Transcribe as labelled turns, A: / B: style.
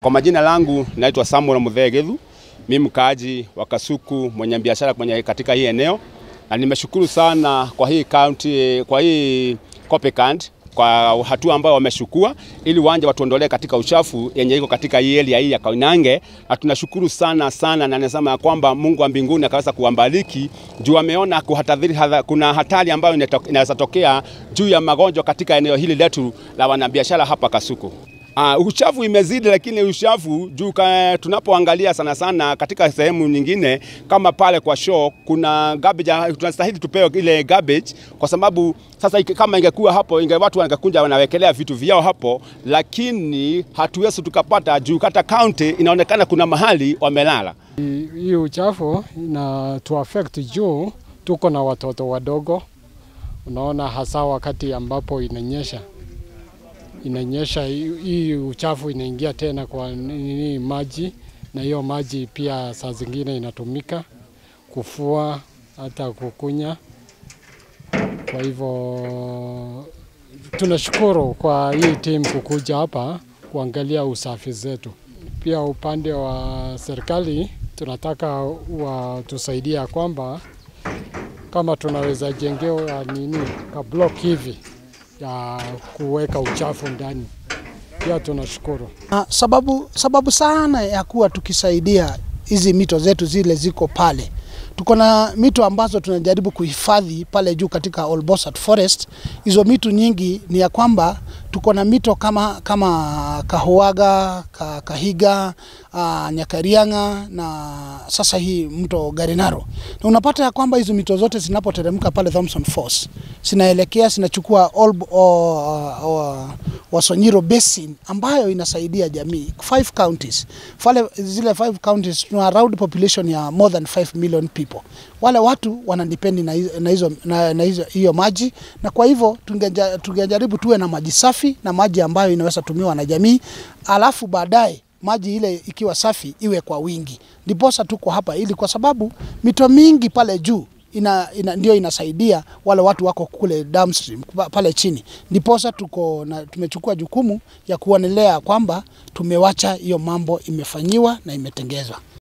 A: Kwa majina langu naitwa Samuel Muthee Githu, mimi mkaaji wa Kasuku, mwenye biashara kwenye katika hii eneo, na nimeshukuru sana kwa hii county, kwa hii Copacabana kwa hatua ambayo wameshukua ili wanje watuondolee katika uchafu yenye iko katika hii area hii ya Koinange, na tunashukuru sana sana, na nasema ya kwamba Mungu wa mbinguni akaweza kuwabariki juu ameona kuhatadhiri, kuna hatari ambayo inaweza tokea juu ya magonjwa katika eneo hili letu la wanabiashara hapa Kasuku. Uh, uchafu imezidi, lakini uchafu juu tunapoangalia sana sana katika sehemu nyingine kama pale kwa show kuna garbage, tunastahili tupewe ile garbage, kwa sababu sasa kama ingekuwa hapo inge watu wangekunja wanawekelea vitu vyao hapo, lakini hatuwezi tukapata juu kata county inaonekana kuna mahali wamelala.
B: Hii uchafu ina tu affect juu tuko na watoto wadogo, unaona, hasa wakati ambapo inanyesha inanyesha hii uchafu inaingia tena kwa nini maji, na hiyo maji pia saa zingine inatumika kufua hata kukunya. Kwa hivyo tunashukuru kwa hii timu kukuja hapa kuangalia usafi zetu. Pia upande wa serikali tunataka watusaidia kwamba kama tunaweza jengewa nini ka block hivi ya kuweka uchafu ndani, pia tunashukuru.
C: Ah, sababu, sababu sana ya kuwa tukisaidia hizi mito zetu zile ziko pale, tuko na mito ambazo tunajaribu kuhifadhi pale juu katika Olbosat Forest. Hizo mito nyingi ni ya kwamba tuko na mito kama, kama Kahuaga, Kahiga, uh, Nyakarianga na sasa hii mto Garinaro, na unapata ya kwamba hizo mito zote zinapoteremka pale Thompson Falls zinaelekea zinachukua Olb, uh, uh, Wasonyiro Basin ambayo inasaidia jamii five counties. Fale zile five counties tuna around population ya more than 5 million people. Wale watu wanadipendi na hizo na hizo na, na hizo hiyo maji, na kwa hivyo tungejaribu tuwe na maji safi na maji ambayo inaweza tumiwa na jamii, alafu baadaye maji ile ikiwa safi iwe kwa wingi. Ndiposa tuko hapa ili kwa sababu mito mingi pale juu ina, ina, ndio inasaidia wale watu wako kule downstream pale chini, ndiposa tuko na tumechukua jukumu ya kuonelea kwamba tumewacha hiyo mambo imefanyiwa na imetengezwa.